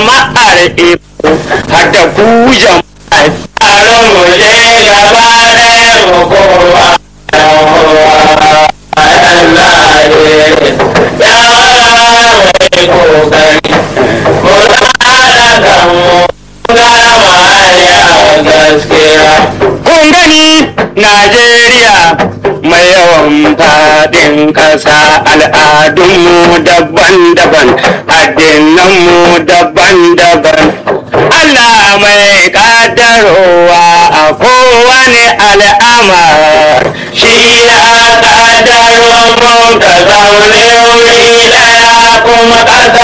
jama'ar iko hada ku jama'a taron mu je gaba ɗaya mu kowa Kun gani Najeriya mai yawan faɗin ƙasa al'adunmu daban-daban, addinanmu daban-daban. Allah mai ƙaddarowa a kowane al'amar shi ya ƙaddaro mu ka zaune wuri ɗaya kuma ƙasa